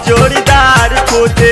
जोड़ीदार खोजे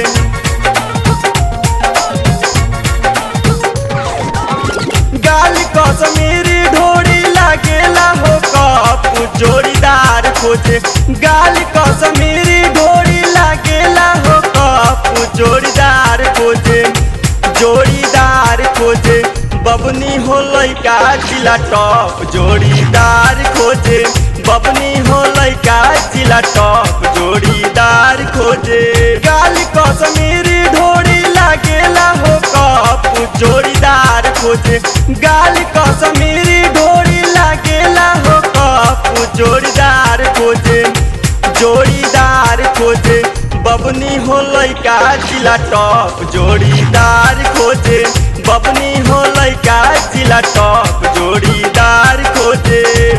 गाल कसमीरी ढोड़ी लागेला हो कप जोड़ीदार खोजे गाल कसमीरी ढोड़ी लागेला हो कप जोड़ीदार खोजे जोड़ीदार खोजे बबनी हो लैका जिला टॉप जोड़ीदार खोजे बबनी हो लैका जिला टॉप जोड़ीदार खोजे गाल कसमीरी ढोड़ी लागेला हो कप जोड़ीदार खोजे गाल कसमीरी ढोड़ी लागेला हो कप जोड़ीदार खोजे जोड़ीदार खोजे बबनी हो लैका जिला टॉप जोड़ीदार खोजे बबनी हो लैका जिला टॉप जोड़ीदार खोजे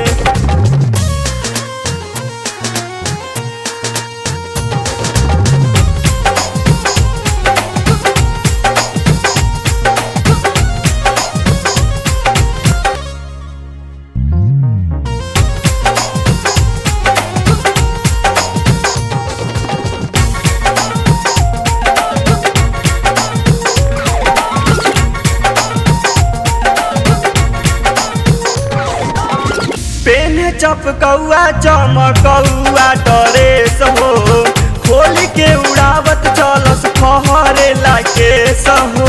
पेन चपकौआ चमकौआ डरेस हो खोल के उड़ावत चलस फहरे लाकेस हो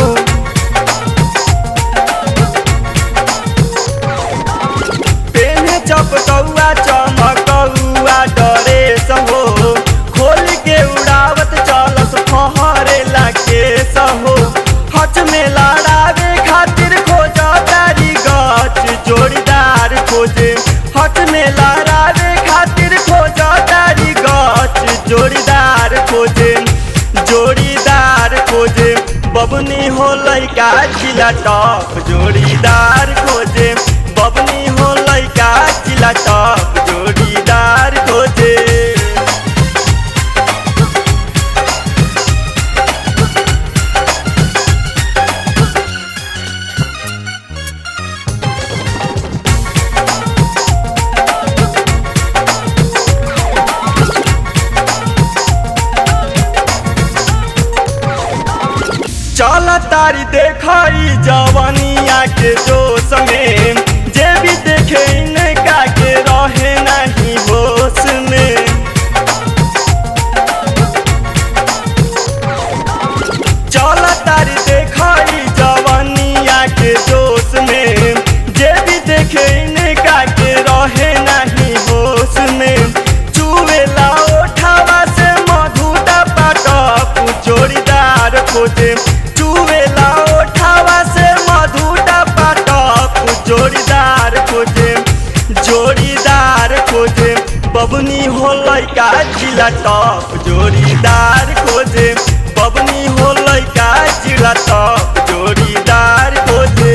पेन चपकौआ चमकौआ डरेस हो खोल के उड़ावत चलस फहरे लाकेस हो हच में लड़ावे खातिर खोजा तारी गच जोड़ीदार खोजे हट में लहरावे खातिर खोजा तारी गच जोड़ीदार खोजे जोड़ीदार खोजे बबनी हो लैका जिला टॉप जोड़ीदार खोजे बबनी हो लैका जिला टॉप जोड़ीदार खोजे चल तारी देखई जवनिया के जोश में जे भी देखे इनका के रहे नहीं होश में चल तारी देखई जवनिया के जोश में जे भी देखे इनका के रहे नहीं होश में चुवेला ओठावा से मधुटा पाटप जोड़ीदार खोजे चुवेला ओठावा से मधुटा पाटप जोड़ीदार खोजे जोड़ीदार खोजे बबनी हो लैका जिला टॉप जोड़ीदार खोजे बबनी हो लैका जिला टॉप जोड़ीदार खोजे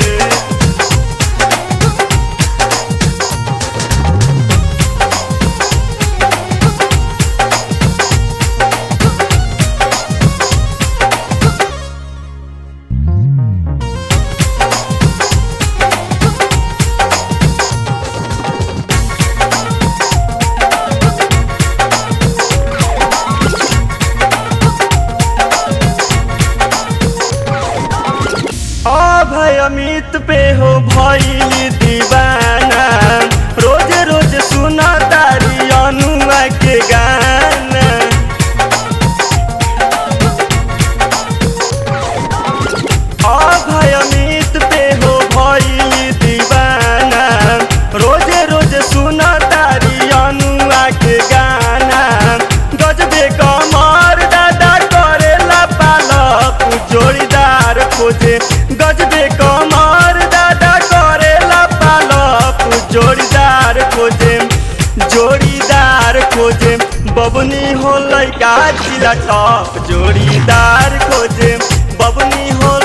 अभय अमित पे हो भइल दीवाना रोज रोज सुना तारी अनुआ के गाना अभय अमित पे हो भइल दीवाना रोज रोज सुना तारी अनुआ के गाना गजबे कमर दादा करेला पालप जोड़ीदार खोजे गजबे कमर दादा करेला पालप जोड़ीदार खोजे जोड़ीदार खोजे बबनी हो लैका जिला टॉप जोड़ीदार खोजे बबनी हो